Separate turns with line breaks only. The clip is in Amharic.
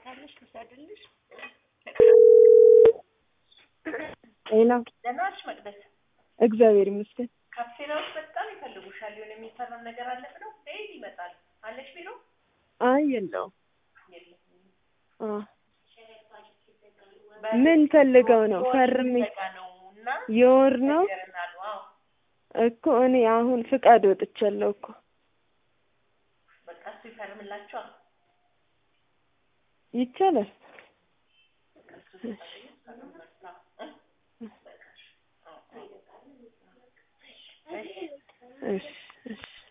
ካለሽ ልውሰድልሽ።
ሌላ
ደህና ነሽ መቅደስ?
እግዚአብሔር ይመስገን።
ካፕቴናዎች በጣም ይፈልጉሻል። የሆነ የሚፈረም ነገር አለ ብለው ዴይሊ ይመጣል። አለሽ ቢሮ?
አይ የለውም።
የለም።
አ ምን ፈልገው ነው? ፈርሜ
ዘጋ ነው እና
የወር ነው
ነገርናሉ። አዎ
እኮ እኔ አሁን ፍቃድ ወጥቻለሁ እኮ
በቃ እሱ ይፈርምላቸዋል።
ይቻላል።
በቃ እሱ ሲፈርም ይፈርምላል። እ? በቃ እሺ። አዎ፣ አዎ። እሺ
እሺ እሺ